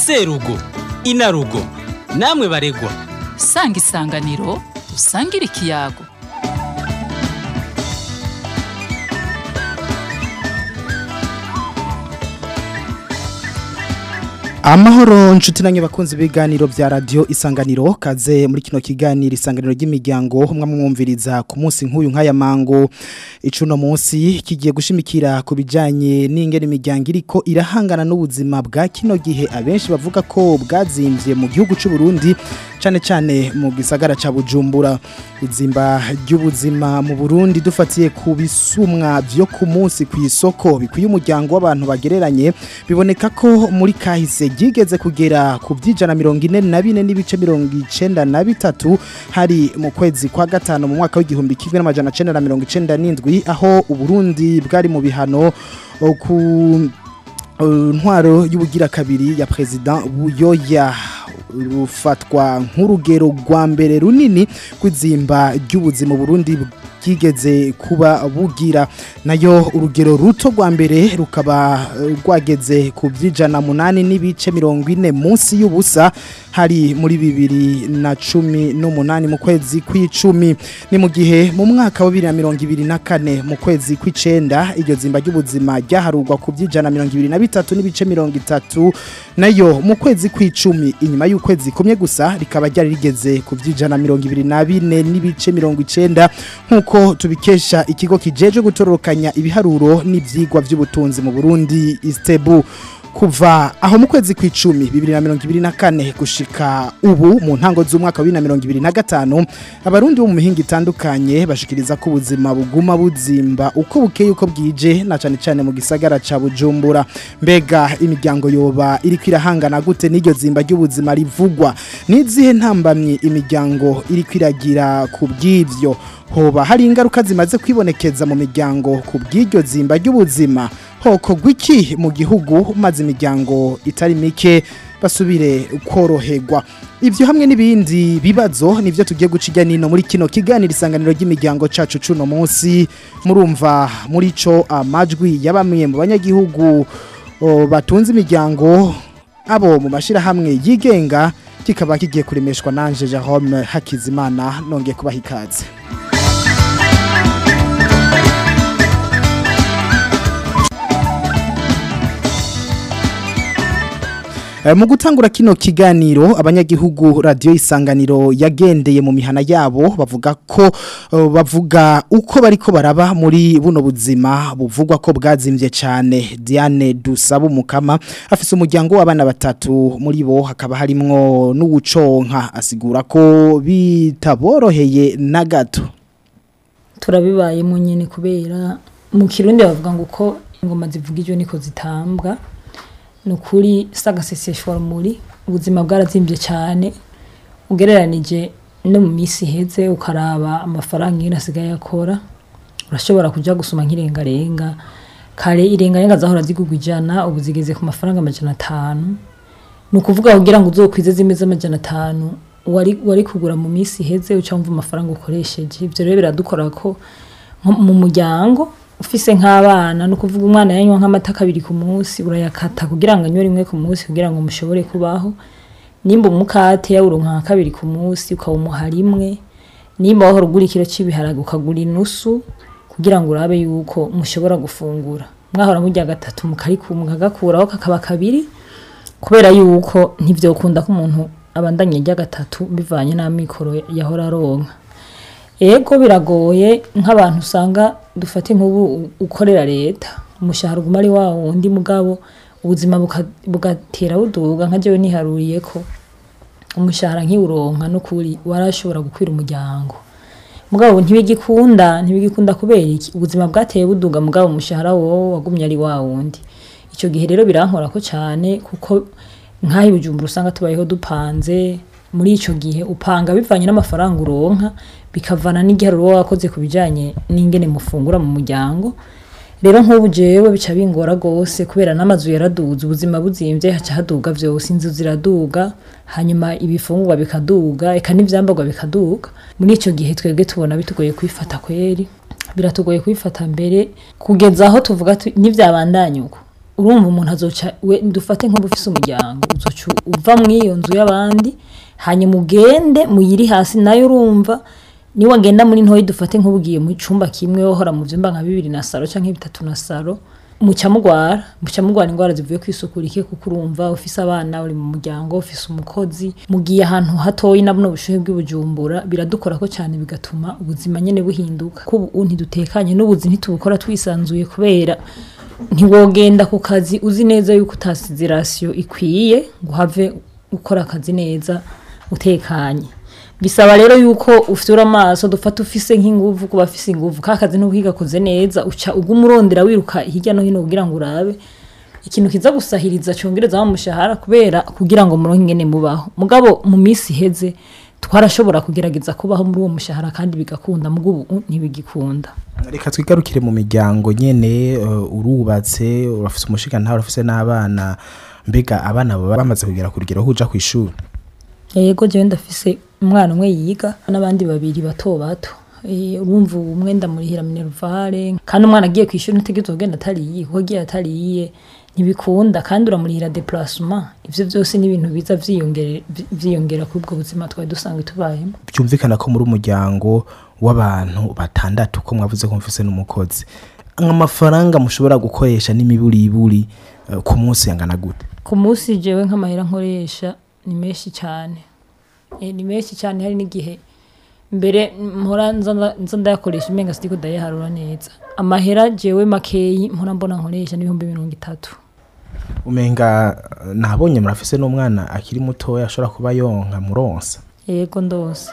serugo inarugo namwe baregwa sanga isanganiro usangire ikiyago amahoro nshuti nanyu bakunzi ibiganiro vya radio isanganiro kaze muri kino kiganiro isanganiro ry'imiryango umwe mwumviriza ku munsi nk'uyu nk'aya mango icuno munsi kigiye gushimikira ku bijanye n'ingene imiryango iriko irahangana n'ubuzima bwa kino gihe abenshi bavuga ko bwazimvye mu gihugu c'u Burundi cane cane mu gisagara ca Bujumbura izimba ry'ubuzima mu Burundi dufatiye ku bisumwa vyo ku munsi ku isoko bikwiye umuryango w'abantu bagereranye biboneka ko muri kahise ryigeze kugera ku by'ijana mirongo ine na bine n'ibice mirongo icenda na bitatu hari mu kwezi kwa gatanu mu mwaka w'igihumbi kimwe n'amajana cenda na mirongo icenda n'indwi aho uburundi bwari mu bihano o, ku uh, ntwaro y'ubugira kabiri ya president buyoya rufatwa nk'urugero rwa mbere runini kw'izimba ry'ubuzima Burundi bwigeze kuba bugira nayo urugero ruto rwa mbere rukaba eh, rwageze ku by'ijana munani n'ibice mirongo ine munsi y'ubusa hari muri bibiri na cumi n'umunani mu kwezi kw'icumi ni mu gihe mu mwaka wa bibiri na mirongo ibiri na kane mu kwezi kw'icenda iryo zimba ry'ubuzima ryaharurwa ku by'ijana mirongo ibiri na bitatu n'ibice mirongo itatu nayo mu kwezi kw'icumi inyuma y'ukwezi kumwe gusa rikaba ryari rigeze ku by'ijana mirongo ibiri na bine n'ibice mirongo icenda nk'uko tubikesha ikigo kijeje gutororokanya ibiharuro n'ivyigwa vy'ubutunzi mu Burundi Istebu kuva aho mu kwezi kw'icumi bibiri na mirongo ibiri na kane gushika ubu mu ntango z'umwaka wa bibiri na mirongo ibiri na gatanu abarundi bo mu mihinga itandukanye bashikiriza ko ubuzima buguma buzimba uko bukeye uko bwije na cane cane mu gisagara ca Bujumbura mbega imiryango yoba iriko irahangana gute n'iryo zimba ry'ubuzima rivugwa n'izihe ntambamye imiryango iriko iragira ku bw'ivyo hoba hari ingaruka zimaze kwibonekeza mu miryango ku bw'iryo zimba ry'ubuzima hoko gwiki mu gihugu maze imiryango itari mike basubire koroherwa ivyo hamwe n'ibindi bibazo nivyo tugiye guciga nino muri kino kiganiro isanganiro ry'imiryango cacu cuno munsi murumva muri co amajwi y'abamwe mu banyagihugu o, batunze imiryango abo mu mashirahamwe yigenga kikaba kigiye kuremeshwa nanje Jerome Hakizimana nongeye kubaha ikaze Eh, Mu gutangura kino kiganiro abanyagihugu radio isanganiro yagendeye mu mihana yabo bavuga ko eh, bavuga uko bariko baraba muri buno buzima buvugwa ko bwazimvye cyane Diane Dusaba umukama afise umuryango w'abana batatu muri bo hakaba harimwo n'uwuconka asigura ko bitaboroheye na gato turabibayemo nyine kubera mu kirundi bavuga ngo uko ingoma zivuga ibyo niko zitambwa ni ukuri sagaseseshwa rumuri ubuzima bwarazimbye cyane ugereranije no mu minsi iheze ukaraba amafaranga ingene asigaye akora urashobora kujya gusoma nk'irengarenga kare irengarenga zahora zigurwa ijana ubu zigeze ku mafaranga amajana atanu ni ukuvuga kugira ngo uzokwize zimwe z'amajana atanu wari wari kugura mu minsi iheze uca wumva amafaranga ukoresheje ibyo rero biradukora ko nko mu muryango ufise nk'abana ni ukuvuga umwana yanywa nk'amata kabiri ku munsi urayakata kugira ngo anywe rimwe ku munsi kugira ngo mushobore kubaho nimba umukate yawuronka nka kabiri ku munsi ukawumuha rimwe nimba wahora ugura ikiro cy'ibiharage ukagura inusu kugira ngo urabe yuko mushobora gufungura mwahora murya gatatu mukagakuraho kakaba kabiri kubera yuko ntivyokunda ko umuntu abandanye rya gatatu bivanye n'amikoro yahora aronka ego biragoye nk'abantu usanga dufate nk'ubu ukorera leta umushahara uguma ari wa wundi mugabo ubuzima buka- bugatera buduga nka jewe niharuriye ko umushahara nkiwuronka n'ukuri warashobora gukwira umuryango mugabo ntibigikunda ntibigikunda kubera iki ubuzima bwateye buduga mugabo umushahara wowe wagumye ari wa wundi icyo gihe rero birankora ko cyane kuko nk'aho ibujumbura usanga tubayeho dupanze muri icyo gihe upanga bivanye n'amafaranga uronka bikavana n'igiharuro wowe wakoze ku bijyanye n'ingene mufungura mu muryango rero nk'ubu jewe bica bingora gose kubera n'amazu yaraduze ubuzima buzimvye haca haduga vyose inzu ziraduga hanyuma ibifungurwa bikaduga eka n'ivyambarwa bikaduga muri ico gihe twebwe tubona bitugoye kwifata kweri biratugoye kwifata mbere kugeza aho tuvuga tu- n'ivyabandanya uko urumva umuntu azoca we dufate nk'ubu ufise umuryango uzoca uva muri iyo nzu y'abandi hanyuma ugende muyiri hasi nayo urumva niba wagenda muri ntoyi dufate nk'ubugiye mu cyumba kimwe wohora mu byumba nka bibiri na saro cyangwa bitatu na saro muca mugwara muca mugwara indwara zivuye ku isuku rike kuko urumva ufise abana uri mu muryango ufise umukozi mugiye ahantu hatoyi na buno bushuhe bw'ibujumbura biradukora ko cyane bigatuma ubuzima nyene buhinduka ko ubu ntidutekanye n'ubuzi ntitubukora twisanzuye kubera ntiwogenda ku kazi uzi neza yuko utasize rasiyo ikwiye ngo uhave ukora akazi neza utekanye bisaba rero yuko ufyura amaso dufata ufise nk'inguvu kuba afise inguvu ka kazi ntuhigakoze neza uca uguma urondera wiruka hirya no hino kugira ngo urabe ikintu kiza gusahiriza cyongereza wa mushahara kubera kugira ngo muronke ingene mubaho mugabo mu minsi iheze twarashobora kugerageza kubaho muri uwo mushahara kandi bigakunda mugo ubu ntibigikunda reka twigarukire mu miryango nyene uh, urubatse urafise umushiga ntawe urafise n'abana mbega abana baba bamaze kugera ku rugero huja ku ishuri yego jewe ndafise umwana umwe yiga n'abandi babiri bato bato Eh, urumva ubu umwe ndamurihira minervare kandi umwana agiye ku ishuri ntutegerezwa kugenda atariye kuko agiye atariye ntibikunda kandi uramurihira deplacement ivyo byose ni ibintu biza vyiyongere- vyiyongera kuri ubwo buzima twari dusanzwe tubayemo byumvikana ko muri umuryango w'abantu batandatu ko mwavuze ko mufise n'umukozi amafaranga mushobora gukoresha n'imiburiburi uh, ku munsi yangana gute ku munsi jewe nk'amahera nkoresha ni menshi cyane Eh, ni menshi cyane hari n'igihe mbere mpora nza nda- nza ndayakoresha umenga sitiko ndayaharura neza amahera jewe makeyi mpora mbona nkoresha n'ibihumbi mirongo itatu umenga uh, nabonye murafise n'umwana akiri mutoya ashobora kuba yonka muronsa yego ndose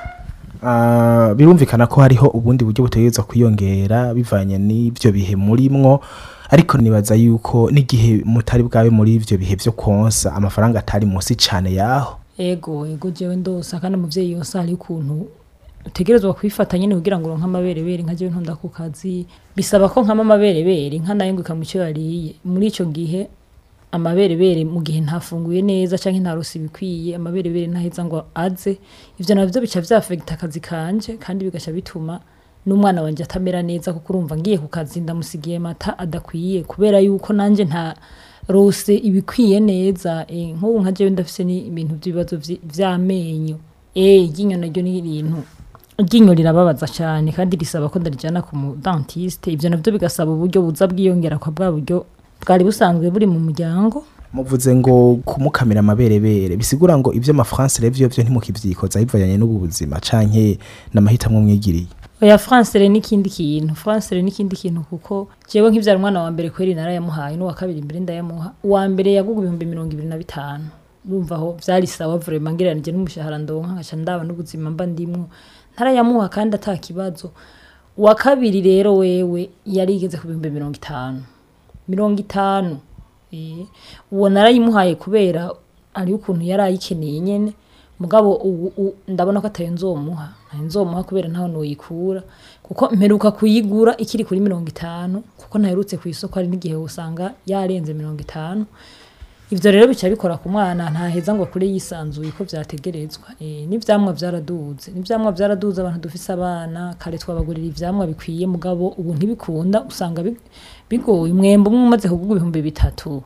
Ah, birumvikana ko hariho ubundi buryo butegerezwa kwiyongera bivanye n'ivyo bihe murimwo ariko nibaza yuko n'igihe mutari bwabe muri ivyo bihe vyo konsa amafaranga atari munsi cane yaho ego ego jewe ndosa kandi umuvyeyi yose hari ukuntu utegerezwa kwifata nyene kugira ngo uronke amaberebere nka jewe ntonda ku kazi bisaba ko nkama amaberebere inka nayo ngo ikamuco yariye muri ico gihe amaberebere mu gihe ntafunguye neza canke ntarose ibikwiye amaberebere ntaheza ngo aze ivyo navyo bica vyafegita akazi kanje kandi bigaca bituma n'umwana wanje atamera neza kuko urumva ngiye ku kazi ndamusigiye mata adakwiye kubera yuko nanje nta rose ibikwiye neza eh, nk'ubu nka jewe ndafise ni ibintu by'ibibazo vy- vy'amenyo eh iryinyo naryo ni ibintu iryinyo rirababaza cyane kandi risaba ko ndarijana ku mu dentiste ivyo navyo bigasaba uburyo buza bwiyongera kwa bwa buryo bwari busanzwe buri mu muryango muvuze ngo kumukamira amaberebere bisigura ngo ivyo amafrance revyo vyo ntimukivyikoza bivanye n'ubu buzima canke n'amahitamwo mwigiriye oya francere n'ikindi kintu francere n'ikindi kintu kuko jewe nk'ivyara umwana wa mbere kweri narayamuhaye n'uwa kabiri mbere ndayamuha uwa mbere yaguga ibihumbi mirongo ibiri na bitanu urumva aho vyari sawa vraiment ngereranije n'umushahara ndonka nkaca ndaba n'ubuzima mba ndimwo ntarayamuha kandi ata kibazo uwa kabiri rero wewe yarigeze ku bihumbi mirongo itanu mirongo itanu Eh, uwo narayimuhaye kubera ari ukuntu yari ayikeneye nyene mugabo ubu u- ndabona ko atayo nzomuha ntayo nzomuha kubera ntaho noyikura kuko mperuka kuyigura ikiri kuri mirongo itanu kuko ntaherutse ku isoko hari n'igihe usanga yarenze mirongo itanu ivyo rero bica bikora ku mwana ntaheza ngo kure yisanzuye ko vyategerezwa e, n'ivyamwa vyaraduze n'ivyamwa vyaraduze abantu dufise abana kare twabagurira ivyamwa bikwiye mugabo ubu ntibikunda usanga bi- bigoye umwembe umwe umaze kugurwa ibihumbi bitatu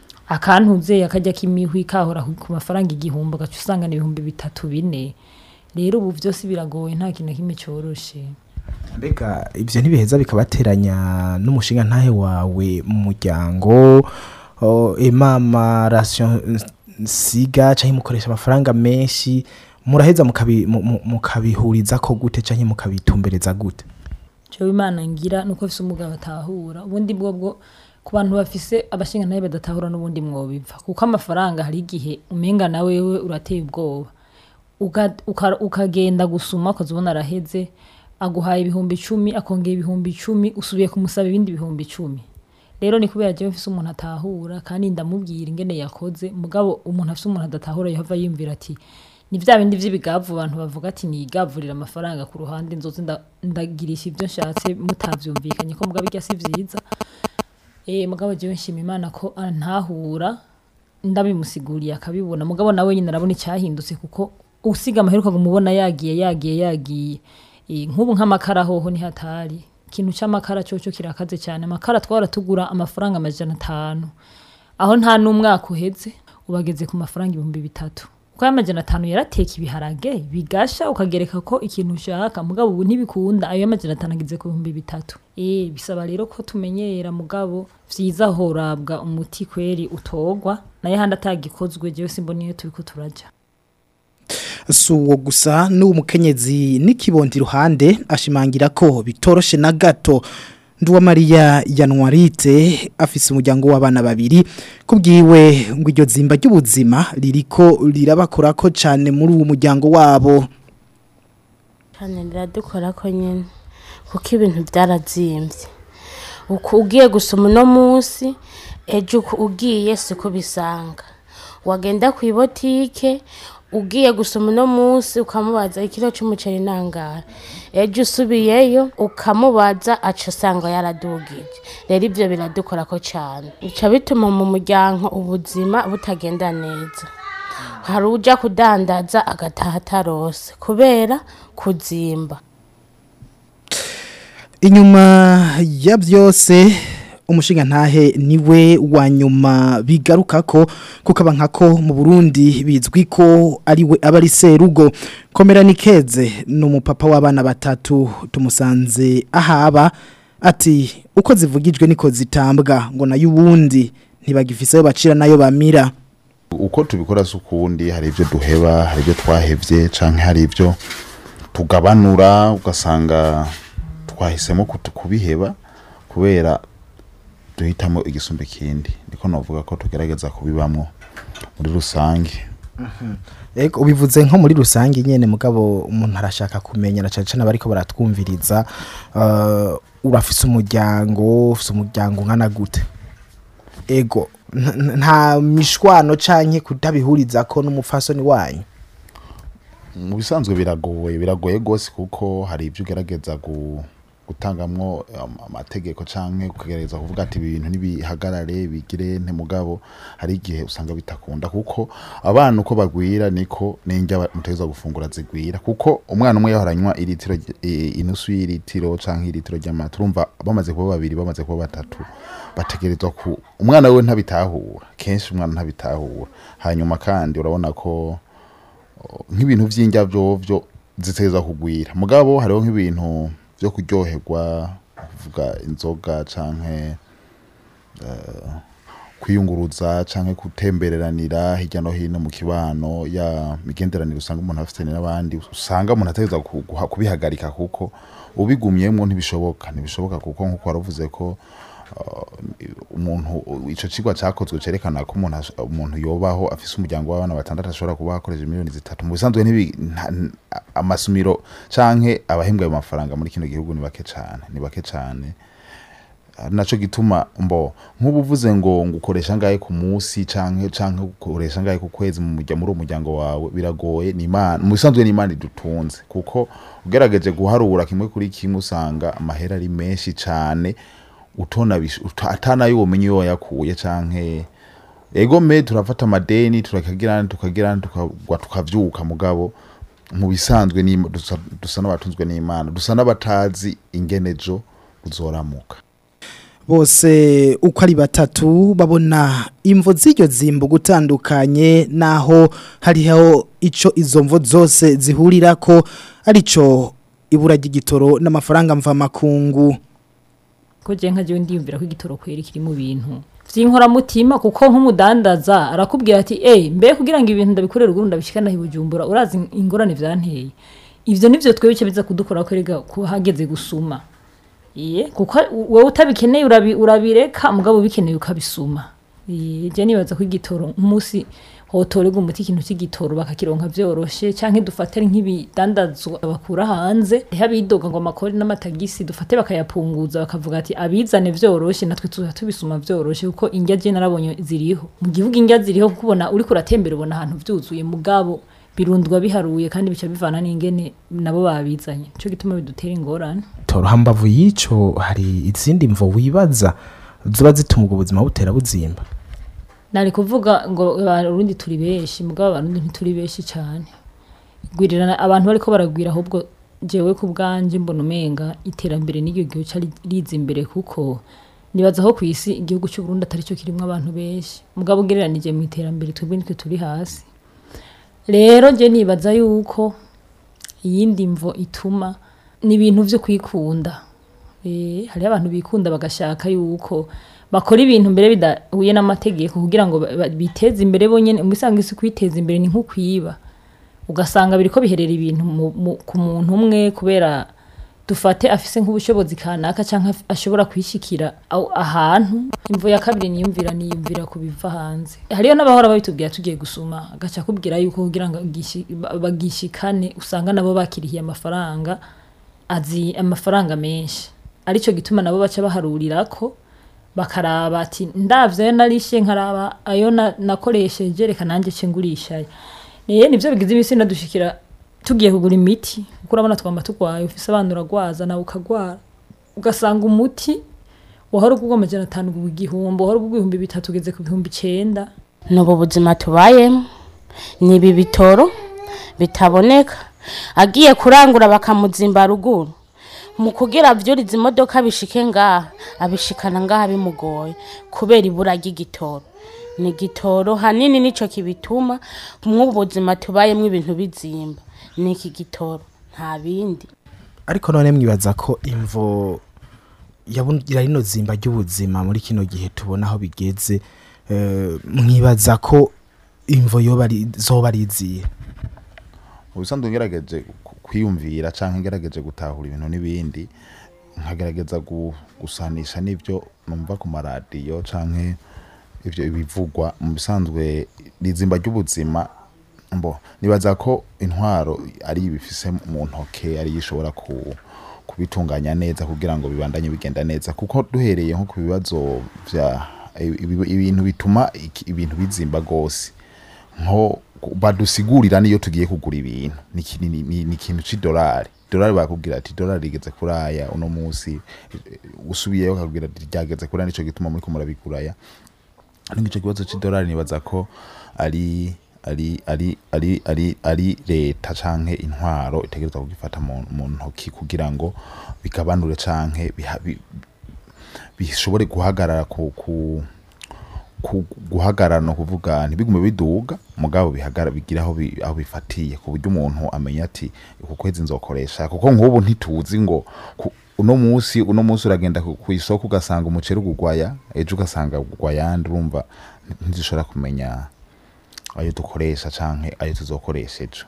akantuze akajya kimihwi kahora ku- ku mafaranga igihumbi ugaca usanga ni ibihumbi bitatu bine rero ubu vyose biragoye nta kintu na kimwe coroshe mbega ivyo ntibiheza bikabateranya n'umushinga ntahe wawe mu muryango o, emama ration siga canke mukoresha amafaranga menshi muraheza mukabi- mu- mu- mukabihurizako gute canke mukabitumbereza gute jewe imana ngira nuko afise umugabo atahura ubundi bwo bwo ku bantu bafise abashinga nawe badatahura n'ubundi mwobiva kuko amafaranga hari igihe umenga na wewe urateye ubwoba Uga- uka- ukagenda gusuma ukazibona araheze aguhaye ibihumbi icumi akongera ibihumbi icumi usubiye kumusaba ibindi bihumbi icumi rero ni kubera jewe mfise umuntu atahura kandi ndamubwira ingene yakoze mugabo umuntu afise umuntu adatahura yehova yiyumvira ati ni vya bindi vy'ibigavu abantu bavuga ati nigavurira amafaranga ku ruhande nzoze nda- ndagirisha ivyo nshatse mutavyumvikanye ko mugabo irya si vyiza eh mugabo jewe nshima imana ko antahura ndabimusiguriye akabibona mugabo nawe nyine arabona icyahindutse kuko usiga amaheruka kumubona yagiye yagiye yagiye Eh, nk'ubu nk'amakara hoho ni hatari ikintu cy'amakara cyoco kirakaze cyane amakara twara tugura amafaranga amajana atanu aho nta n'umwaka uheze ubageze ku mafaranga ibihumbi bitatu kuko ayo amajana atanu yarateka ibiharage bigasha ukagereka ko ikintu ushaka mugabo ubu ntibikunda ayo amajana atanu ageze ku bihumbi bitatu eh bisaba rero ko tumenyera mugabo vyiza horabwa umuti kweri utogwa naye handi atagikozwe jewe simbona iyo turiko turaja si uwo gusa n'uwo mukenyezi n'ikibondi iruhande ashimangira ko bitoroshe na gato Mariya yanwarite afise umuryango w'abana babiri kubwiwe ngo iryo zimba ry'ubuzima ririko rirabakora ko cyane muri uwo muryango wabo cyane riradukora ko nyine kuko ibintu byarazimbye uko ugiye gusoma uno munsi ejo uko ugiye siko bisanga wagenda ku ibotike ugiye gusoma uno munsi ukamubaza ikiro cy'umuceri nangara ejo usubiyeyo ukamubaza aca usanga yaradugije rero ibyo biradukora ko cyane bica bituma mu muryango ubuzima butagenda neza hari ujya kudandaza agataha atarose kubera kuzimba inyuma ya byose umushinga ntahe niwe wa nyuma bigaruka ko kuko nkako mu burundi bizwi ko ariwe aba ari serugo komera nikeze ni umupapa w'abana batatu tumusanze ahaba ati uko zivugijwe niko zitambwa ngo nayo ubundi ntibagifise ayo bacira nayo bamira uko tubikora si ukundi hari ibyo duheba hari ibyo twahebye cyangwa hari ibyo tugabanura ugasanga twahisemo kutu- kubiheba kubera duhitamo igisumba ikindi niko navuga ko tugerageza kubibamwo muri rusange Ego ubivuze nko muri rusange nyene mugabo umuntu arashaka kumenya na cyane cyane bariko baratwumviriza uh, urafise umuryango ufise umuryango ngana gute ego nta- nta- nta mishwano canke kutabihuriza ko n'umupfasoni wanyu mu bisanzwe biragoye biragoye rwose kuko hari ibyo ugerageza gu- gutangamwo am- amategeko canke ukagerageza kuvuga ati ibintu nibihagarare bigire nte mugabo hari igihe usanga bitakunda kuko abana uko bagwira niko n'indya mutegeza gufungura zigwira kuko umwana umwe yahora anywa iritiro ry- i- inusu y'iritiro canke iritiro ry'amata urumva bamaze kuba babiri bamaze kuba batatu bategerezwa ku umwana we ntabitahura kenshi umwana ntabitahura hanyuma kandi urabona ko nk'ibintu by'indya byo ziteza kugwira mugabo hariho nk'ibintu byo kuryoherwa kuvuga inzoga canke eh, kwiyunguruza canke gutembereranira hirya no hino mu kibano ya migenderanire usanga umuntu afitanye n'abandi usanga umuntu ategereza ku- guha- kubihagarika kuko ubigumyemwo ntibishoboka ntibishoboka kuko nk'uko waravuze ko umuntu ico cigwa cakozwe cerekana ko umuntu ash- umuntu yobaho afise umuryango w'abana batandatu ashobora kuba akoresha miliyoni zitatu mu bisanzwe ntibi nta- n- amasumiro canke abahembwa ayo mafaranga muri kino gihugu ni bake cane ni bake cane ari naco gituma mbo nk'ubu uvuze ngo ngukoresha ngahe ku munsi canke canke ukoresha ngahe ku kwezi mu murya muri uwo muryango wawe biragoye ni imana mu bisanzwe ni imana idutunze kuko ugerageje guharura kimwe kuri kimwe usanga amahera ari menshi cane utona bish- uta- atanayo womenye iyo wayakuye canke ego me turafata amadeni turakagira tukagira tukagwa tukavyuka mugabo mu bisanzwe ni dusa, dusa n'abatunzwe n'imana dusa n'abatazi ingenejo uzoramuka bose uko ari batatu babona imvo z'iryo zimbo gutandukanye naho hariho ico izo mvo zose zihurira ko arico ibura ry'igitoro n'amafaranga mvamakungu ko je nka jewe ndiyumvira ko igitoro kweri kiri mu bintu vy'inkoramutima kuko nk'umudandaza arakubwira ati eh mbe kugira ngo ibintu ndabikorera ugurundi ndabishikana hibujumbura urazi ingorane vyanteye ivyo nivyo twebwe bice biza kudukora ko erega ko hageze gusuma iye kuko wowe utabikeneye urabi, urabireka mugabo bikeneye ukabisuma iye je nibaza ko igitoro umunsi hotorerwa umuti ikintu cy'igitoro bakakironka vyoroshe canke dufatire nk'ibidandazwa bakura hanze habidoga ngo amakori n'amatagisi dufate bakayapunguza bakavuga ati abizane vyoroshe natwe tuza tubisuma vyoroshe kuko indya je narabonye ziriho mu gihugu indya ziriho kuko ubona uriko uratembera ubona ahantu vyuzuye mugabo birundwa biharuye kandi bica bivana n'ingene nabo babizanye nico gituma bidutera ingorane toro hambavu y'ico hari izindi mvo wibaza ziba zituma ubwo buzima butera buzimba nari kuvuga ngo abarundi turi benshi mugabo abarundi ntituri benshi cyane gwirirana abantu bariko baragwira ahubwo jewe ku bwanjye mbona umenga iterambere n'iryo gihe ca riza imbere kuko nibaza aho ku isi igihugu cy'u Burundi atari cyo kirimo abantu benshi mugabo ugereranije mu iterambere twebwe nitwe turi hasi rero je nibaza yuko iyindi mvo ituma ni ibintu vyo kwikunda Eh, hariho abantu bikunda bagashaka yuko bakora ibintu mbere bidahuye n'amategeko kugira ngo ba- ba- biteze imbere bonyene umusanga isi kwiteza imbere ni nko kwiba ugasanga biriko biherera ibintu mu- mu- ku muntu umwe kubera dufate afise nk'ubushobozi kanaka cyangwa ashobora kwishikira aho- ahantu imvo ya kabiri niyumvira niyumvira ku biva hanze hariyo n'abahora babitubwira tugiye gusuma agaca akubwira yuko kugira ngo gishi- ba- bagishikane usanga nabo bakirihiye amafaranga azi amafaranga menshi aricyo gituma nabo baca baharurirako bakaraba ati ndavye ayo narishe nkaraba ayo na- nakoresheje reka nanjye ce ngurishayo niye nivyo bigize imisi nadushikira tugiye kugura imiti kuko urabona twamba turwaye ufise abana uragwaza nawe ukagwara ugasanga umuti wahora ugurwa amajana atanu ugurwa igihumbi wahora ugurwa ibihumbi bitatu ugeze ku bihumbi icenda ni ubu buzima tubayemo ni ibi bitoro bitaboneka agiye kurangura bakamuzimba ruguru mu kugira avyuriza imodoka bishike ngaha abishikana ngaha bimugoye kubera ibura ry'igitoro ni igitoro hanini nico kibituma mw'ubu buzima tubayemo ibintu bizimba ni iki gitoro nta bindi ariko none mwibaza ko imvo yabungira rino zimba ry'ubuzima muri kino gihe tubona aho bigeze eh, mwibaza ko imvo yoba ari zoba ari izihe ubusanzwe ngerageje ku- kwiyumvira canke ngerageje gutahura ibintu n'ibindi nkagerageza gu- gusanisha n'ivyo numva ku maradiyo canke ivyo ibivugwa mu bisanzwe rizimba ry'ubuzima mbo nibaza ko intwaro ari ibifise mu ntoke ari ishobora ku kubitunganya neza kugira ngo bibandanye bigenda neza kuko duhereye nko ku bibazo vya ibi- ibintu bituma iki- ibintu bizimba gose nko badusigurira niyo tugiye kugura ibintu ni iki- ni- ni ni ikintu c'idolari dolari bakubwira ati dolari rigeze kuraya uno munsi eh, usubiyeyo bakakubwira ati ryageze kuraya nico gituma muriko murabiguraya ariko ico kibazo c'idolari nibaza ko ari ari ari ari ari ari leta canke intwaro itegerezwa kugifata mu mu ntoki kugira ngo bigabanure canke biha- bi- bishobore guhagarara ku, ku ku guhagarara no kuvuga ntibigume biduga mugabo bihagara bigira aho bi- aho bifatiye ku buryo umuntu amenya ati uku kwezi nzokoresha kuko nk'ubu ntituzi ngo ku- uno munsi uno munsi uragenda ku ku isoko ugasanga umuceri ugugwaya ejo ugasanga ugwayandi urumva ntizishobora kumenya ayo dukoresha canke ayo tuzokoresha ejo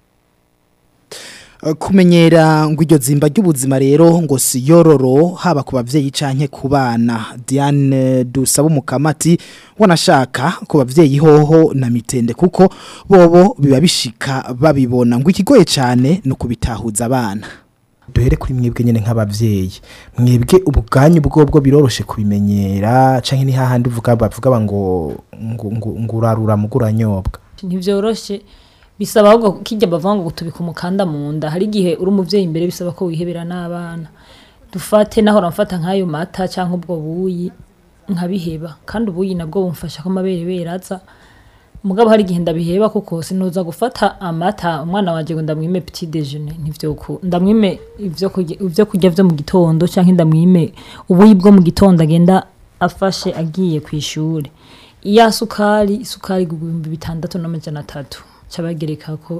Eh, kumenyera ngo iryo zimba ry'ubuzima rero ngo si yororo haba ku bavyeyi canke ku bana Diane dusaba umukamati wanashaka ku bavyeyi hoho na mitende kuko bobo biba bishika babibona ngo ikigoye cane no kubitahuza abana duhere kuri mwebwe nyene nk'abavyeyi mwebwe ubwanyu bwobwo biroroshe kubimenyera canke ni hahandi uvuga bavuga ngo ngo ngo- ngo urarura muguranyobwa ntivyoroshe bisaba ahubwo kijya bavuga ngo tubika umukanda mu nda hari igihe uri umuvyeyi imbere bisaba ko wihebera n'abana dufate naho ramfata nk'ayo mata cyangwa ubwo buyi nkabiheba kandi ubuyi nabwo bumfasha ko amabere beraza mugabo hari igihe ndabiheba kuko sinuza gufata amata umwana wanje ngo ndamwime petit déjeuner ntivyoku ndamwime ivyo kurya ivyo kurya vyo mu gitondo canke ndamwime ubuyi bwo mu gitondo agenda afashe agiye ku ishuri iya sukari isukari igurwa ibihumbi bitandatu n'amajana atatu cabagereka ko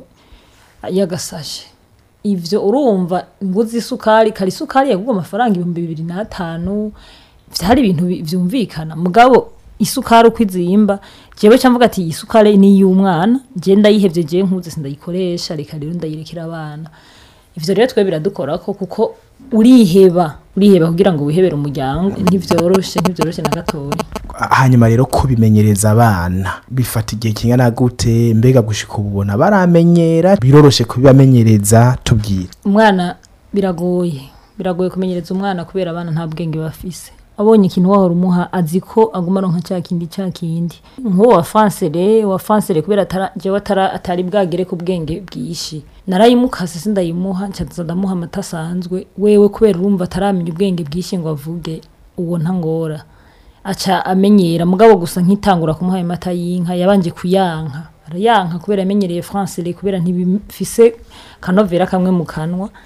yagasashe ivyo urumva nguzi isukari kari isukari yagurwa amafaranga ibihumbi bibiri n'atanu vyari ibintu bi- vyumvikana mugabo isukari uko izimba jewe camvuga ati iyi sukari ni iy'umwana je ndayihevye je nkuze sindayikoresha reka rero ndayirekera abana ivyo rero twe biradukorako kuko uriheba uriheba kugira ngo wihebere umuryango ntivyoroshe ntivyoroshe na gatoya hanyuma rero kubimenyereza abana bifata igihe kingana gute mbega gushika ubu ubona baramenyera biroroshe kubibamenyereza tubwire umwana biragoye biragoye kumenyereza umwana kubera abana nta bwenge bafise abonye ikintu wahora umuha azi ko aguma aronka cya kindi cya kindi nk'uwo wa fansere wa fansere kubera atara- jewe atara- atari bwagere ku bwenge bwishi narayimukase sindayimuha ncaza ndamuha amata asanzwe wewe kubera urumva ataramenya ubwenge bwishi ngo avuge uwo ntangora aca amenyera mugabo gusa nkitangura kumuha ayo mata y'inka yabanje kuyanka arayanka kubera amenyereye francais kubera ntibifise kanovera kamwe mu kanwa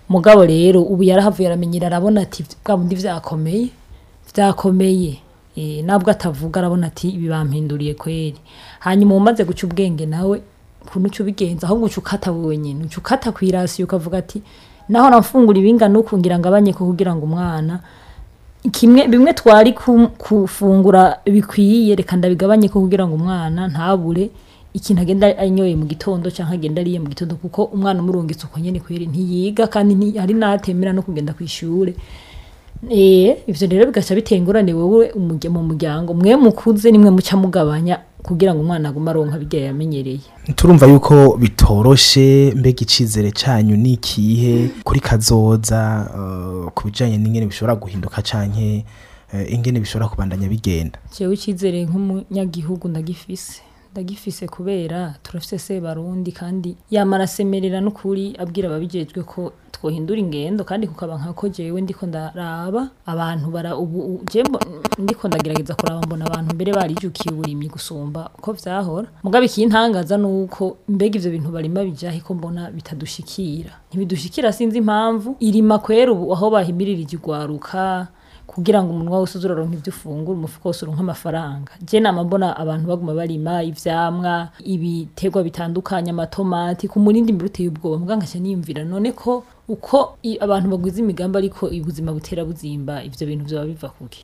mugabo rero ubu yarahavuye aramenyera arabona ati bwa bundi vyakomeye vyakomeye eh, nabwo atavuga arabona ati ibi bampinduriye kweri hanyuma umaze guca ubwenge nawe kuntu uca ubigenza ahubwo uca ukata wenyine uca ukata ku irasiyo ukavuga ati naho nafungura ibingana uku ngira ngabanye ko kugira ngo umwana kimwe bimwe twari ku- kufungura bikwiye reka ndabigabanye ko kugira ngo umwana ntabure ikintu agenda anyoye mu gitondo cyangwa agenda ariye mu gitondo kuko umwana umurungitse uko nyene kweri ntiyiga kandi nti- hari n'atemera no kugenda ku ishure Eh, ivyo rero bigaca bitengurane wowe umurya- mu muryango mwe mukuze nimwe muca mugabanya kugira ngo umwana agume aronka birya yamenyereye turumva yuko bitoroshe mbega icizere cyanyu ni ikihe kuri kazoza eh, ku bijyanye n'ingene bishobora guhinduka canke eh, ingene bishobora kubandanya bigenda jewe icyizere nk'umunyagihugu ndagifise ndagifise kubera turafise se barundi kandi yamara asemerera n'ukuri abwira ababijejwe ko twohindura ingendo kandi kukaba nkako jewe ndiko ndaraba abantu bara ubu u- je mbo- ndiko ndagerageza kuraba mbona abantu mbere barijukiye uburimyi gusumba uko vyahora mugabo ikintangaza nuko mbega ivyo bintu barima bijahe ko mbona bitadushikira ntibidushikira sinzi impamvu irima kwera ubu aho bahimiririje igwaruka kugira ngo umunwa wose uze uraronka ibyo ufungura umufuko wose uronka amafaranga je nama mbona abantu baguma barima ivyamwa ibiterwa bitandukanye amatomati ku murindi mbere uteye ubwoba mbwa nkaca niyumvira none ko uko i- abantu bagwiza imigambi ariko ubuzima butera buzimba ivyo bintu vyoba biva kuki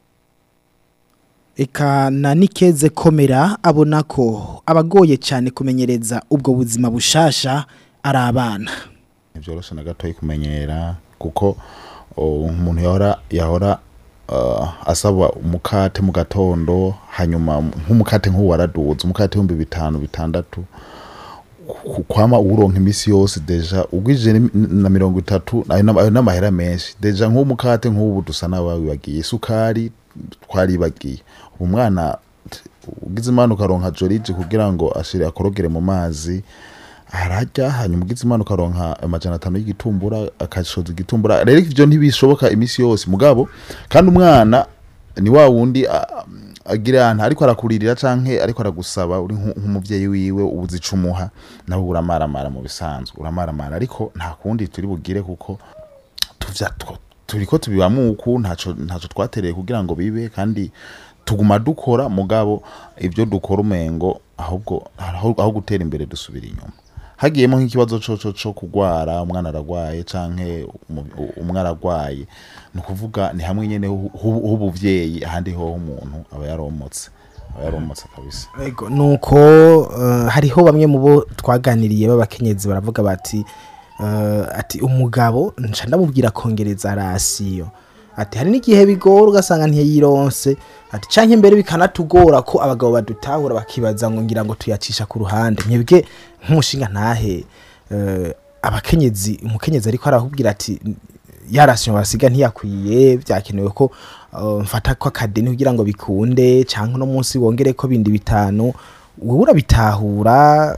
Eka na nikeze komera abona ko abagoye cyane kumenyereza ubwo buzima bushasha ari abana. ntivyoroshe na gatoyi kumenyera kuko o, umuntu yahora yahora uh, asaba umukate mu gatondo hanyuma nk'umukate nk'ubu waraduza umukate w'ibihumbi bitanu bitandatu ku- kwama uwuronka imisi yose deja ugwije ni- na mirongo itatu ayo n'ama- ayo n'amahera menshi deja nk'umukate nk'ubu dusa n'abawibagiye isukari twaribagiye ubu mwana t- ugize imana ukaronka joriji kugira ngo ashire akorogere mu mazi ararya hanyuma ugize imana ukaronka amajana atanu y'igitumbura akashoza igitumbura rero ivyo ntibishoboka imisi yose mugabo kandi umwana ni wa wundi a- agira ahantu ariko arakuririra canke ariko aragusaba uri nku- nk'umuvyeyi wiwe ubuzicumuha nawe uramaramara mu bisanzwe uramaramara ariko nta kundi turi bugire kuko tuvya two- turiko tubibamwo uku ntaco ntaco twatereye kugira ngo bibe kandi tuguma dukora mugabo ivyo dukora umengo ahubwo aho aho gutera imbere dusubira inyuma hagiyemo nk'ikibazo co co co kugwara umwana aragwaye canke umu- u- umwe aragwaye ni ukuvuga ni hamwe nyene hu- hu- h'ubuvyeyi ahandi hoho umuntu aba yaromotse aba yaromotse kabisa Ego nuko uh, hariho bamwe mu bo twaganiriye b'abakenyezi baravuga bati uh, ati umugabo nca ndamubwira kongereza rasiyo ati hari n'igihe bigora ugasanga ntiyironse ati canke mbere bikanatugora ko abagabo badutahura bakibaza ngo ngira ngo tuyacisha ku ruhande mwebwe nk'umushinga ntahe uh, abakenyezi umukenyezi ariko arahubwira ati ya rasiyo basiga ntiyakwiye byakenewe ko uh, mfata ko akadeni kugira ngo bikunde cyangwa uno munsi wongere ko bindi bitanu wowe urabitahura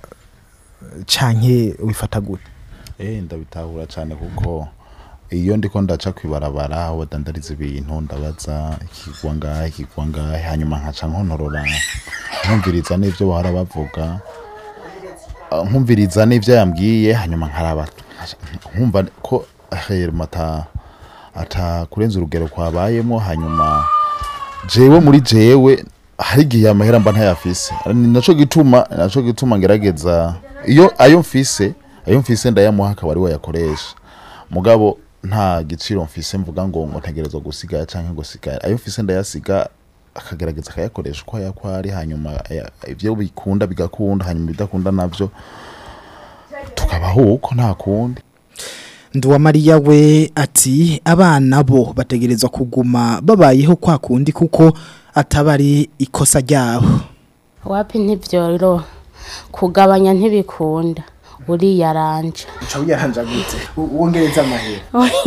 canke ubifata gute eh ndabitahura cyane kuko iyo ndiko ndaca kwibarabara aho badandariza ibintu ndabaza ikigwa ngahe ikigwa ngahe hanyuma nkaca nkontorora nkumviriza n'ivyo bahora bavuga Ah, nkumviriza n'ivyo yambwiye hanyuma nkaraba nkumva ko herma ata ata kurenza urugero kwabayemo hanyuma jewe muri jewe hari igihe amahera mba ntayafise ni naco gituma naco gituma ngerageza iyo ayo mfise ayo mfise ndayamuha akaba ari we yakoresha mugabo nta giciro mfise mvuga ngo ngo ntegerezwa gusiga canke ngo siga ayo mfise ndayasiga akagerageza akayakoresha uko yakwari hanyuma aya- ivyo bikunda bigakunda hanyuma ibidakunda navyo tukabaho uko nta kundi Nduwa Maria we ati abana bo bategerezwa kuguma babayeho kwa kundi kuko atabari ikosa ryabo. wapi ntibyoro kugabanya ntibikunda uriyaranja uca wiyaranja gute wongereza amahera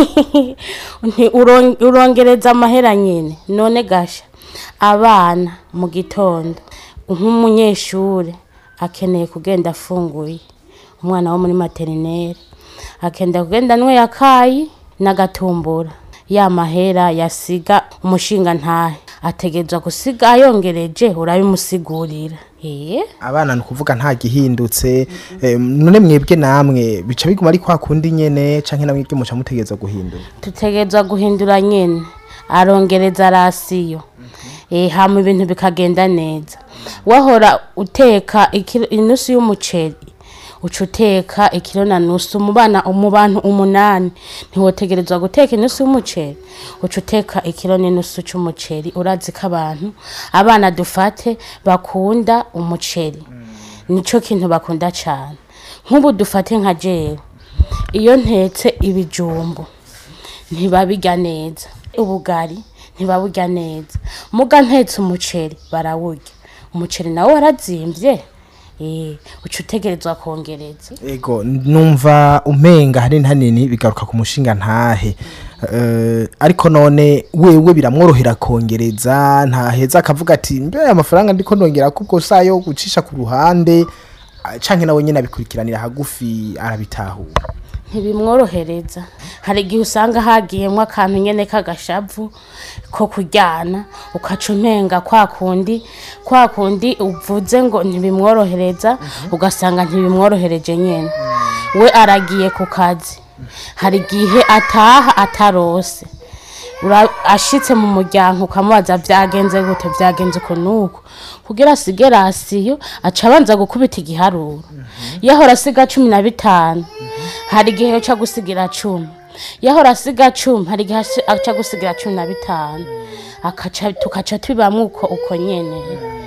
Nti uron- urongereza amahera nyine none gasha abana mu gitondo nk'umunyeshuri akeneye kugenda afunguye umwana wo muri materineri akenda kugenda anyweye akayi n'agatumbura ya mahera yasiga umushinga ntahe ategerezwa gusiga yongereje urabimusigurira eh abana ni ukuvuga nta gihindutse eh, none mwebwe namwe bica biguma ari kwa kundi nyene canke namwe ibyo muca mutegereza guhindura tutegerezwa guhindura nyene arongereza rasiyo eh hama ibintu bikagenda neza wahora uteka ikiro- inusu y'umuceri uca uteka ikiro na nusu mu bana mu bantu umunani ntiwotegerezwa guteka inusu y'umuceri uca uteka ikiro n'inusu c'umuceri urazi ko abantu abana dufate bakunda umuceri nico kintu bakunda cane nk'ubu dufate nka jewe iyo ntetse ibijumbu ntibabirya neza ubugari ntibaburya neza muga ntetse umuceri barawurya umuceri nawo warazimvye eh uca utegerezwa kongereza ego numva umenga hanini hanini bigaruka ku mushinga ntahe Eh, ariko none wewe biramworohera kongereza ntaheza akavuga ati mbe amafaranga ndiko nongera kubwo sayo gucisha ku ruhande ah, canke nawe nyene abikurikiranira hagufi arabitahura ntibimworohereza hari igihe usanga hagiyemwo akantu nyene k'agashavu ko kuryana ukaca umenga kwa kundi kwa kundi uvuze ngo ntibimworohereza ugasanga ntibimworohereje nyene we aragiye ku kazi hari igihe ataha atarose Ura- ashitse mu muryango ukamubaza vyagenze gute vyagenze uko nuko kugira asige rasiyo aca abanza gukubita igiharuro yahora asiga cumi na bitanu hari igihe yoca gusigira cumi yahora asiga cumi hari igihe aci- aca gusigira cumi na bitanu akaca tukaca tubibamwo uko uko nyene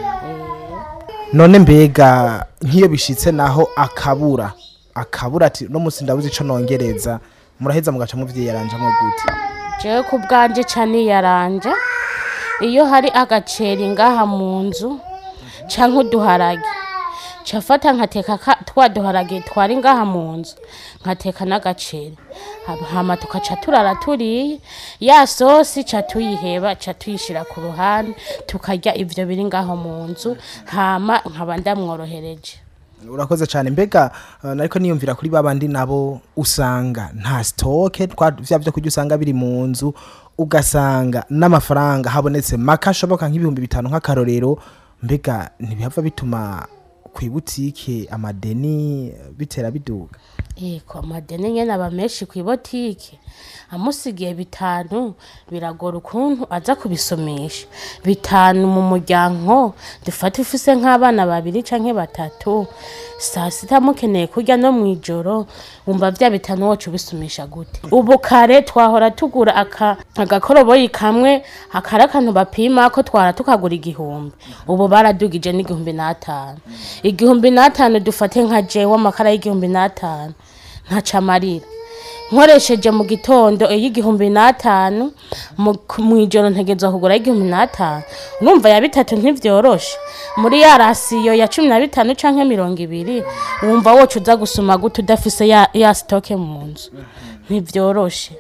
none mbega nk'iyo bishitse naho akabura akabura ati no musi ndabuze ico nongereza muraheza mugaca muvyiyaranjamwo gute jewe ku bwanje ca niyaranja iyo hari agaceri ngaha mu nzu canke uduharage cafata nkateka ka- twa duharage twari ngaha mu nzu nkateka n'agaceri Hama- hama tukaca turara turiye ya sosi ca tuyiheba ca tuyishira ku ruhande tukarya ivyo biri ngaho mu nzu hama nkaba ndamworohereje urakoze cyane mbega uh, nariko niyumvira kuri babandi nabo usanga nta stoke twa vya byo kurya usanga biri mu nzu ugasanga n'amafaranga habonetse maka ashoboka nk'ibihumbi bitanu nk'akarorero mbega ntibihava bituma ku ibutike amadeni eh, bitera biduga Eko amadeni nyene aba menshi kw'ibotike amusigiye bitanu biragora ukuntu aza kubisomesha bitanu mu muryango dufate ufise nk'abana babiri canke batatu saa sita mukeneye kurya no mw'ijoro wumva vya bitanu woca ubisumisha gute ubu kare twahora tugura aka agakoroboyi kamwe akari akantu bapima ko twara tukagura igihumbi ubu baradugije n'igihumbi n'atanu igihumbi n'atanu dufate nka jewe amakara y'igihumbi n'atanu ntaca amarira nkoresheje mu gitondo y'igihumbi n'atanu mu- ku- mw'ijoro ntegezwa kugura y'igihumbi n'atanu urumva ya bitatu ntivyoroshe muri ya rasiyo ya cumi na bitanu canke mirongo ibiri wumva woca uza gusuma gute udafise ya, ya sitoke mu nzu ntivyoroshe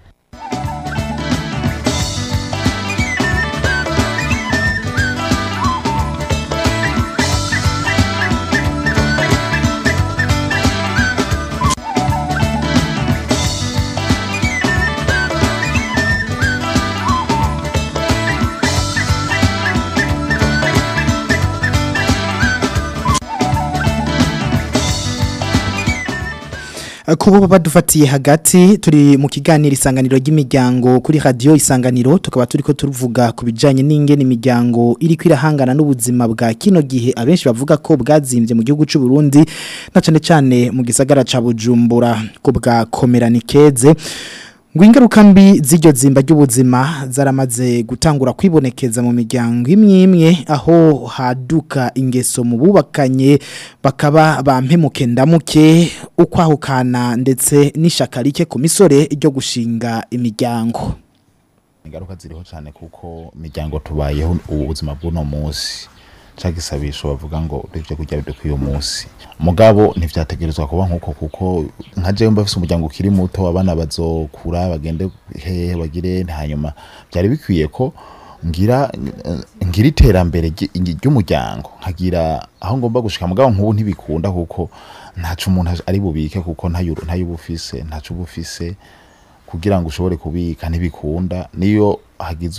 kuba badufatiye hagati turi mu kiganiro isanganiro ry'imiryango kuri radio isanganiro tukaba turiko turuvuga ku bijanye n'ingene imiryango iri kwirahangana n'ubuzima bwa kino gihe abenshi bavuga ko bwazimbye mu gihugu c'u Burundi na cane cane mu gisagara ca Bujumbura ko bwa komeranikeze ngo ingaruka mbi z'iryo zimba ry'ubuzima zaramaze gutangura kwibonekeza mu miryango imwe imwe aho haduka ingeso mu bubakanye bakaba bampemuke ndamuke ukwahukana ndetse n'ishaka rike ku misore ryo gushinga imiryango ingaruka ziriho cyane kuko imiryango tubayeho ubuzima bw'uno munsi cyangwa isabisho bavuga ngo ibyo kurya bidukwiye uyu munsi mugabo ntivyategerezwa kuba nk'uko kuko nka jewe mba mfise umuryango ukiri muto abana bazokura bagende hehe bagire hanyuma byari bikwiye ko ngira ngira iterambere ry- ry'umuryango nkagira aho ngomba gushika mugabo nk'ubu ntibikunda kuko ntaco umuntu ari bubike kuko ntayo ntayo uba ufise ntaco uba ufise kugira ngo ushobore kubika ntibikunda niyo hagizwe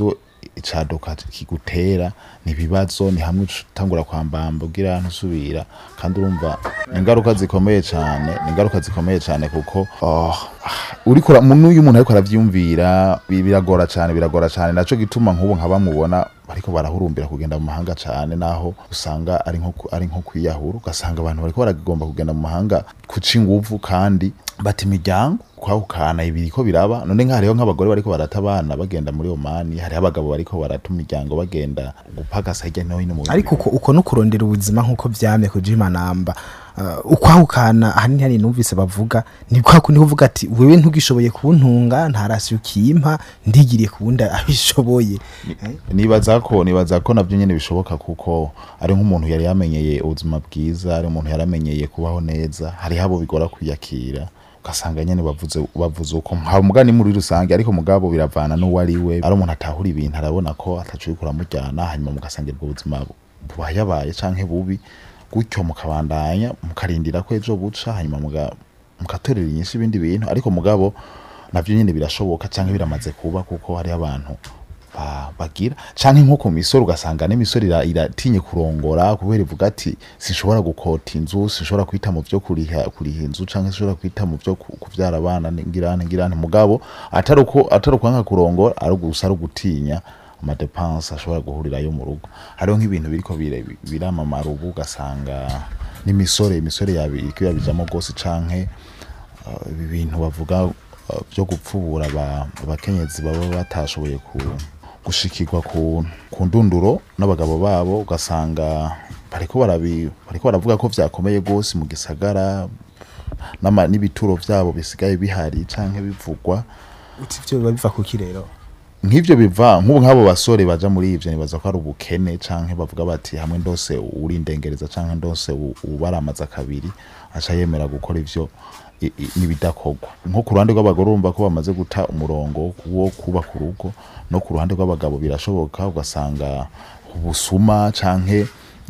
icaduka kigutera ni ibibazo ni hamwe utangura kwambamba ugira ntusubira kandi urumva ni ingaruka zikomeye cyane ni ingaruka zikomeye cyane kuko oh, uriko ura- n'uyu umuntu ariko aravyumvira bi- biragora cyane biragora cyane naco gituma nk'ubu nka bamubona bariko barahurumbira kugenda mu mahanga cyane naho usanga ari nko ku- ari nko kwiyahura ugasanga abantu bariko baragomba kugenda mu mahanga kuca inguvu kandi bata imiryango kwahukana ibiri ko biraba none nka hariho nk'abagore bariko barata abana bagenda muri Omani hariho abagabo bariko barata imiryango bagenda gupagasa hirya no hino mu ariko uko uko no kurondera ubuzima nk'uko vyamye ku jimanamba uh, ukwahukana ahanini hani numvise bavuga ni kwa kundi uvuga ati wewe ntugishoboye kuntunga ntarasi ukimpa ndigiriye kuwundi abishoboye nibaza ko nibaza ko navyo nyene bishoboka kuko ari nk'umuntu yari yamenyeye ubuzima bwiza ari umuntu yaramenyeye kubaho neza hari habo bigora kwiyakira ugasanga nyene bavuze bavuze uko nka mugani muri rusange ariko mugabo biravana n'uwo ari we ari umuntu atahura ibintu arabona ko atacuye kuramujyana hanyuma mugasangira ubwo buzima bubayabaye canke bubi gutyo mukabandanya mukarindira ko ejo buca hanyuma muga mugatorera inyinshi ibindi bintu ariko mugabo navyo nyene birashoboka canke biramaze kuba kuko hari abantu ba- bagira canke nko ku misoro ugasanga n'imisoro ira- iratinye kurongora kubera ivuga ati sinshobora gukota inzu sinshobora kwita mu vyo kuriha kuriha inzu canke sinshobora kwita mu vyo ku- kuvyara abana ngirane ngirane mugabo atari uko atari ukwanga kurongora ari gusa ari ugutinya amadepanse ashobora guhurirayo mu rugo hariho nk'ibintu biriko bire- biramamara ubu ugasanga n'imisore imisore yabi iriko irabijamo rwose canke uh, ibi bintu bavuga uh, byo gupfubura aba- abakenyezi baba batashoboye ku gushikirwa ku, ku ndunduro n'abagabo babo ugasanga bariko barabi bariko baravuga ko vyakomeye gose mu gisagara n'ama- n'ibituro vyabo bisigaye bihari canke bivugwa uti ivyo biba biva kuki rero nk'ivyo biva nk'ubu nk'abo basore baja muri ivyo nibaza ko ari ubukene canke bavuga bati hamwe ndose urindengereza canke ndose u- ubaramaza kabiri aca yemera gukora ivyo i- i- n'ibidakorwa nko ku ruhande rw'abagore urumva ko bamaze guta umurongo wo kubaka urugo no ku ruhande rw'abagabo birashoboka ugasanga ubusuma canke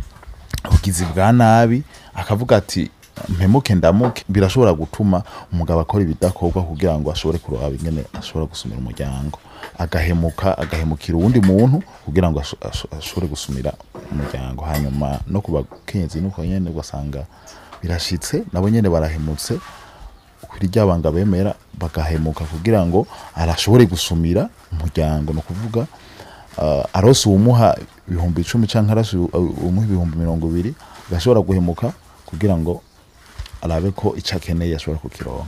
ubugizi bwa nabi akavuga ati mpemuke ndamuke birashobora gutuma umugabo akora ibidakorwa kugira ngo ashobore kuraba ingene ashobora gusumira umuryango agahemuka agahemukira uwundi muntu kugira ngo asho- asho- ashobore gusumira umuryango hanyuma no ku bakenyezi nuko nyene ugasanga birashitse nabo nyene barahemutse kuri rya banga bemera bagahemuka kugira ngo arashobore gusumira umuryango ni ukuvuga uh, arose uwumuha ibihumbi icumi canke arose uwu- uwumuha ibihumbi mirongo ibiri agashobora guhemuka kugira ngo arabe ko ico akeneye ashobora kukironka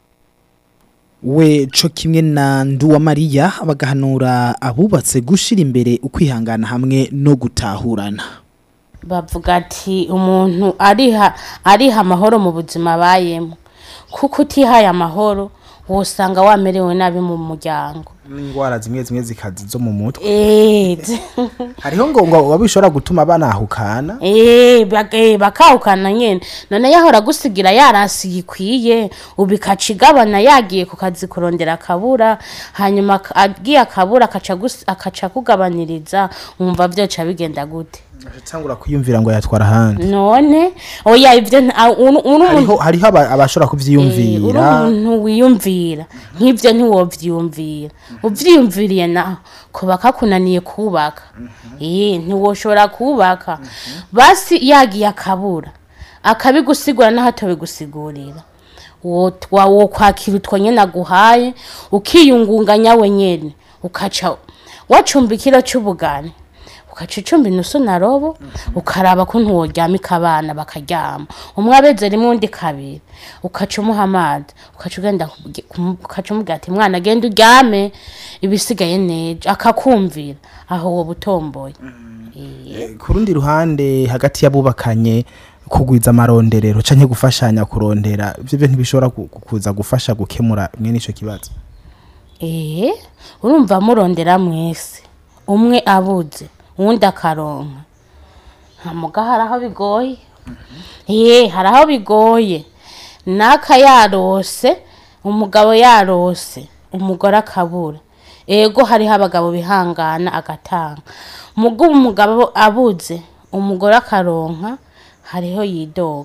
we co kimwe na nduwa mariya bagahanura abubatse gushira imbere ukwihangana hamwe no gutahurana bavuga ati umuntu ariha ariha amahoro mu buzima abayemo kuko utihaye amahoro wosanga wamerewe nabi mu muryango n'indwara zimwe zimwe zikazi zo mu mutwe Eh, hariho ngo ngo wabishobora gutuma banahukana Eh, bak- eh, bakahukana nyene none yahora agusigira yarasi yikwiye ubu ikaca igabana yagiye ku kazi kurondera akabura hanyuma ak- agiye akabura akaca agus- akaca akugabaniriza wumva vyoca bigenda gute atangura kwiyumvira ngo yatwara ahandi none oya ivyo nta- uru- uri umuntu hariho hariho aba- abashobora Eh, uri kuvyiyumvira umuntu wiyumvira nk'ivyo ntiwovyiyumvira uvyiyumviriye naho kuba kakunaniye kubaka eh ntiwoshobora kubaka basi yagiye akabura akabigusigura naho atobigusigurira wo twa- wo kwakira utwo nyene aguhaye ukiyungunganya wenyene ukaca wacumba ikiro c'ubugani ukaca icumba inusu na robo ukaraba ko ntiworyamika abana bakaryama umwe abeze rimwe undi kabiri ukaca umuha amazi ukaca ugenda kugi- kumu- ukaca umubwira ati mwana agenda uryame ibisigaye neza akakumvira aho woba utomboye Eh, ku rundi ruhande hagati y'abubakanye kugwiza amaronderero canke gufashanya kurondera ivyo byo ntibishobora ku- ku- kuza gufasha gukemura mwene ico kibazo eh urumva murondera mwese umwe abuze uwundi akaronka ntamuga hari aho bigoye eh hari aho bigoye naka yarose umugabo yarose umugore akabura ego hariho abagabo bihangana agatanga mugo umugabo abuze umugore akaronka hariho yidoga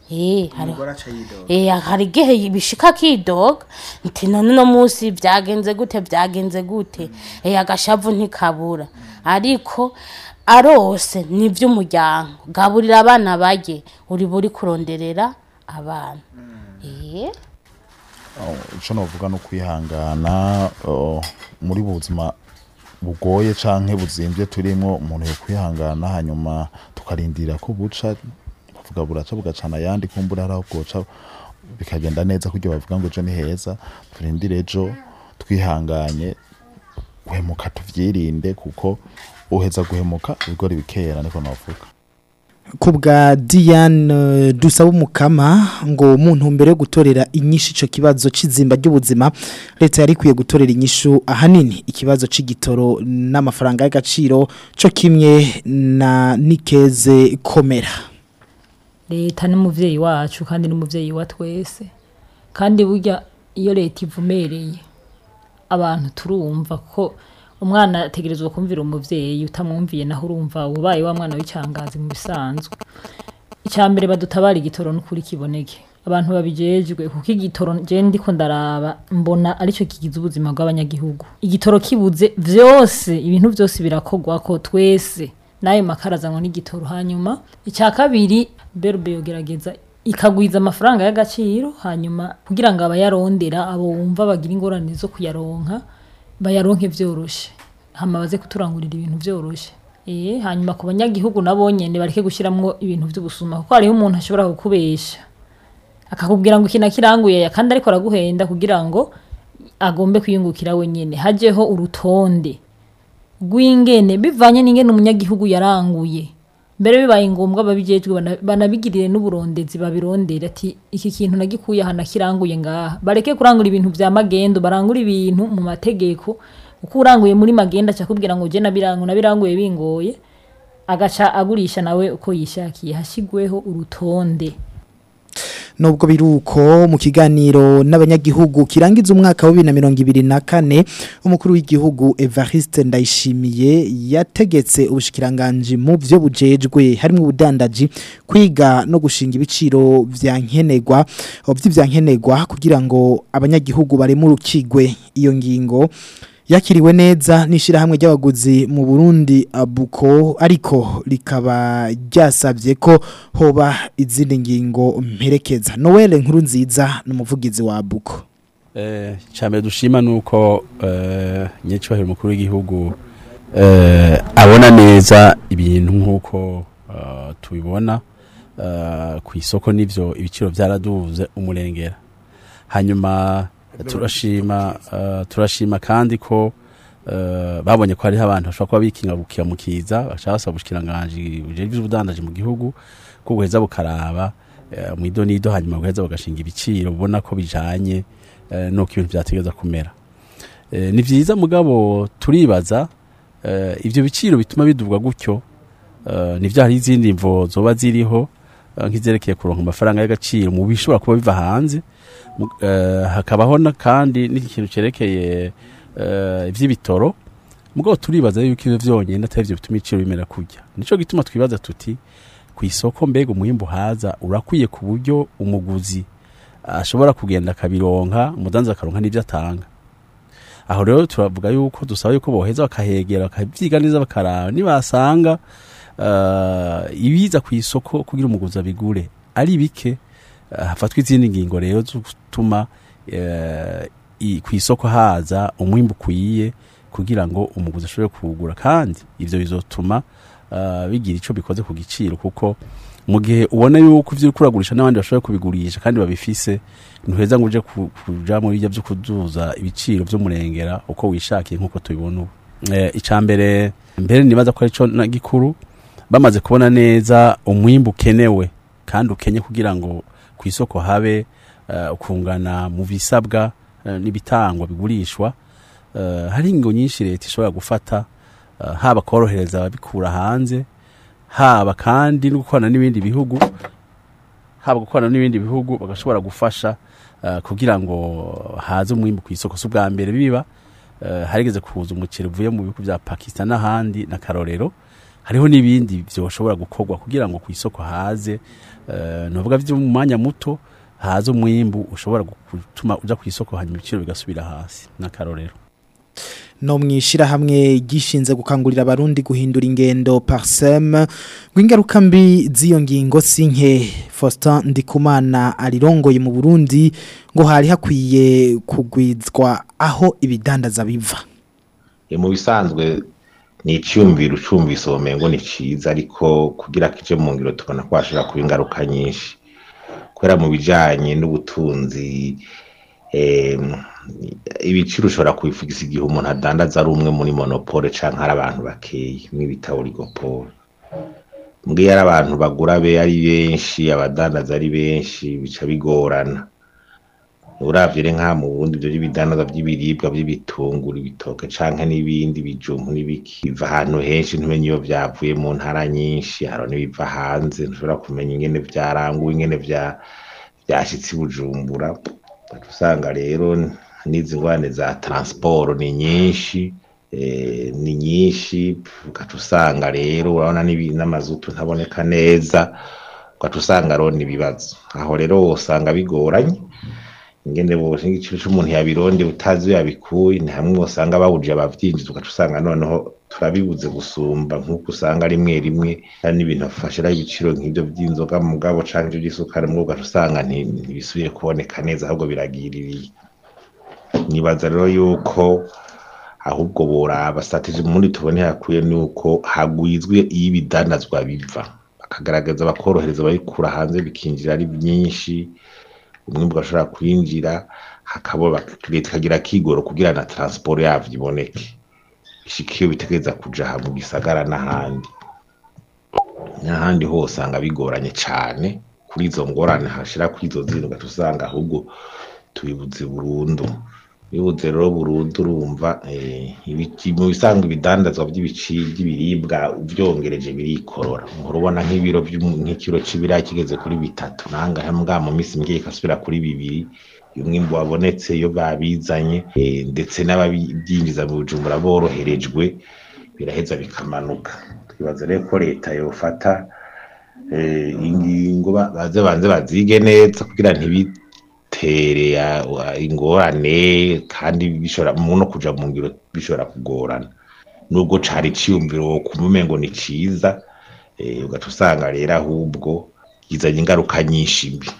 Eh, hari Eh, hari igihe bishika kidoga nti none uno munsi byagenze gute byagenze gute eh, agashavu ntikabura ariko arose ni iby'umuryango gaburira abana barye uri buri kuronderera abana Eh, icyo navuga ni ukwihangana oh, muri buzima bugoye canke buzimbye turimo umuntu yo kwihangana hanyuma tukarindira ko buca bavuga buraca bugacana ayandi kumbura hari aho bwoca bikagenda neza kuryo bavuga ngo ejo ni heza turindire ejo twihanganye guhemuka tuvyirinde kuko uheza guhemuka ibigori bikera niko navuga ku bwa Diane dusaba umukama ngo mu ntumbero yo gutorera inyishu icyo kibazo cy'izimba ry'ubuzima leta yari ikwiye gutorera inyishu ahanini ikibazo cy'igitoro n'amafaranga y'agaciro cyo kimwe na nikeze komera leta n'umuvyeyi wacu kandi n'umuvyeyi wa twese kandi burya iyo leta ivumereye abantu turumva ko umwana ategerezwa kumvira umuvyeyi utamwumviye naho urumva ubaye wa mwana w'icangazi mu bisanzwe icya mbere badutabara igitoro n'ukuri kiboneke abantu babijejwe kuko igitoro je ndiko ndaraba mbona aricyo kigize ubuzima bw'abanyagihugu igitoro kibuze vyose ibintu byose birakogwa ko twese nayo makara azanwa n'igitoro hanyuma icya kabiri berube yogerageza ikagwiza amafaranga y'agaciro hanyuma kugira ngo abayarondera abo wumva bagira ingorane zo kuyaronka bayaronke vyoroshe hama baze kuturangurira ibintu vyoroshe eh hanyuma ku banyagihugu nabo nyene bareke gushiramwo ibintu vy'ubusuma kuko hariho umuntu ashobora kukubesha akakubwira ngo ikina kiranguye ya kandi ariko araguhenda kugira ngo agombe kwiyungukira wenyene hajeho urutonde rw'ingene bivanye n'ingene umunyagihugu yaranguye mbere bibaye ngombwa babijejwe bana- banabigirire n'uburondezi babirondere ati iki kintu nagikuye aha nakiranguye ngaha bareke kurangura ibintu vya magendo barangura ibintu mu mategeko uko uranguye muri magendo aca akubwira ngo je nabirangu nabiranguye bingoye agaca agurisha nawe uko yishakiye hashigweho urutonde nubwo biruko mu kiganiro n'abanyagihugu kirangiza umwaka wa 2024 umukuru w'igihugu Evariste Ndayishimiye yategetse ubushikiranganje mu byo bujejwe harimo ubudandaji kwiga no gushinga ibiciro vya nkenegwa by'ivyankenegwa kugira ngo abanyagihugu baremurukigwe iyo ngingo yakiriwe neza n'ishyirahamwe ry'abaguzi mu Burundi abuko ariko rikaba ryasabye ko hoba izindi ngingo mperekeza Noel nkuru nziza n'umuvugizi wa abuko Eh, cyambere dushima nuko eh nyecyubahiro mukuru w'igihugu eh abona neza ibintu nkuko eh, tubibona eh, ku isoko nivyo ibiciro byaraduze umurengera hanyuma turashima eh, turashima kandi ko eh, babonye ko hariho abantu bashobora kuba bikinga gukimukiza bashaka basaba ubushikiranganje bujejwe ubudandaji mu gihugu ko buheza bukaraba eh, mu idonido hanyuma buheza bagashinga ibiciro ubona ko bijanye eh, nuko ibintu byategeza kumera Eh, ni vyiza mugabo turibaza eh, ivyo biciro bituma bidubwa gutyo eh, nivyo hari izindi mvo zoba ziriho eh, nk'izerekeye kuronka amafaranga y'agaciro mu bishobora kuba biva hanze Mu- eh, hakabaho na kandi n'ikintu cerekeye eh, ivy'ibitoro mugabo turibaza yuko ivyo vyonyene atari vyo bituma ibiciro bimera kurya nico gituma twibaza tuti ku isoko mbega umwimbu haza urakwiye ku buryo umuguzi ashobora kugenda akabironka umudanzi akaronka n'ibyo atanga aho rero turavuga yuko dusaba yuko boheza bakahegera bakavyiga neza bakaraba nibasanga uh, ibiza ku isoko kugira umuguzi abigure ari bike uh, hafatwa izindi ngingo rero zo gutuma uh, i- ku isoko haza umwimbu ukwiye kugira ngo umuguzi ashobore kuwugura kandi ivyo bizotuma uh, bigira ico bikoze ku giciro kuko mu gihe ubona yuko ivyo uriko uragurisha n'abandi bashoboye kubigurisha kandi babifise ntuheza ngo uje ku- kuja muri ibyo byo kuduza ibiciro vy'umurengera uko wishakiye nk'uko tubibona ubu eh, ica mbere mbere nibaza ko arico na gikuru bamaze kubona neza umwimbu ukenewe kandi ukenye kugira ngo ku isoko habe uh, ukungana mu bisabwa uh, n'ibitangwa bigurishwa uh, hari ingo nyinshi leta ishobora gufata uh, haba korohereza ababikura hanze haba kandi no gukorana n'ibindi bihugu haba gukorana n'ibindi bihugu bagashobora gufasha uh, kugira ngo haze umwimbu ku isoko si ubwa mbere biba uh, harigeze kuza umuceri uvuye mu bihugu bya pakistan n'ahandi na karorero hariho n'ibindi byoshobora gukorwa kugira ngo ku isoko haze eh, novuga byo mu mwanya muto haze umwimbu ushobora gutuma uja ku isoko hanyuma ibiciro bigasubira hasi n'akarorero no mwishira hamwe gishinze gukangurira abarundi guhindura ingendo parsem gwingaruka mbi ziyo ngingo sinke Faustin Ndikumana arirongoye mu Burundi ngo hari hakwiye kugwizwa aho ibidandaza biva E, mu bisanzwe ni icyumviro ucumvise ubumengo ni cyiza ariko kugira kije mu ngiro tubona ko hashobora kuba ingaruka nyinshi kubera mu bijyanye n'ubutunzi em, ibiciro ushobora kubivugisa igihe umuntu adandaza ari umwe muri monopole cyangwa ari abantu bakeyi mw'ibita oligopole mbwiyo ari abantu bagura be ari benshi abadandaza ari benshi bica bigorana uravye re nka mu bundi byo by'ibidandaza by'ibiribwa by'ibitunguru ibitoke canke n'ibindi bijumbu n'ibiki biva ahantu henshi ntumenye iyo vyavuye mu ntara nyinshi haro n'ibiva hanze ntushobora kumenya ingene vyaranguwe ingene vya vyashitse i bujumbura ugaca usanga rero n'izi ngwane za transport ni nyinshi eh, ni nyinshi ugaca usanga rero urabona n'ibi- n'amazutu ntaboneka neza ugaca usanga rero ibibazo aho rero usanga bigoranye ingene bose igiciro c'umuntu yabironde utazi iyo yabikuye ni hamwe usanga bawuje abavyinjiza ugaca usanga noneho turabibuze gusumba nk'uko usanga rimwe rimwe hari n'ibintu bafashira ibiciro nk'ivyo vy'inzoga mugabo canke ivyo vy'isukari mugabo ugaca usanga nti- ntibisubiye kuboneka neza ahubwo biragiririye nibaza rero yuko ahubwo boraba strategy mundi tubone hakwiye nuko hagwizwe iyo ibidandazwa biva bakagaragaza bakorohereza ababikura hanze bikinjira ari byinshi umwimbu ugashobora kwinjira hakaba leta ikagira kigoro kugira na transport yavyo iboneke ishika iyo bitegereza kuja aha mu gisagara n'ahandi n'ahandi ho usanga bigoranye cane kuri izo ngorane hashira kuri izo zindi ugaca usanga ahubwo tubibuze burundu bibuze rero burundu urumva eh, ibiki- mu bisanzwe ibidandazwa by'ibici by'ibiribwa uvyongereje birikorora uhora ubona nk'ibiro vy'umu- nk'ikiro c'ibiraya kigeze kuri bitatu nangahe mbwa mu minsi mike ikasubira kuri bibiri iyo umwimbu wabonetse iyo babizanye eh, ndetse n'ababyinjiza mu bujumbura boroherejwe biraheza bikamanuka twibaza rero ko leta yofata eh, ingingo ba- baze banze bazige neza kugira ntibitere ya- wa- ingorane kandi bishobora mu no kuja mu ngiro bishobora kugorana nubwo cari ciyumviro kumva ngo ni ciza eh, ugaca usanga rero ahubwo gizanye ingaruka nyinshi mbi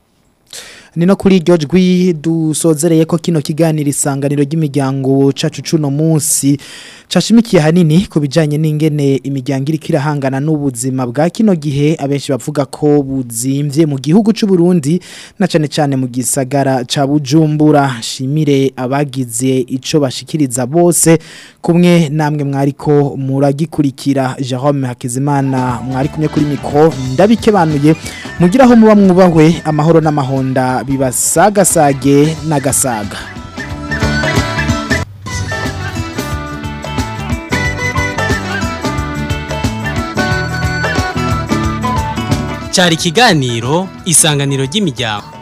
ni no kuri iryo jwi dusozereye ko kino kiganiro isanganiro ry'imiryango cacu cuno munsi cashimikiye hanini ku bijanye n'ingene imiryango iriko irahangana n'ubuzima bwa kino gihe abenshi bavuga ko buzimvye mu gihugu c'u Burundi na cane cane mu gisagara ca Bujumbura shimire abagize ico bashikiriza bose kumwe namwe mwariko muragikurikira Jerome Hakizimana mwari kumwe kuri mikro ndabikebanuye mugiraho muba mwubahwe amahoro n'amahonda bibasagasage n'agasaga cyari ikiganiro isanganiro ry'imiryango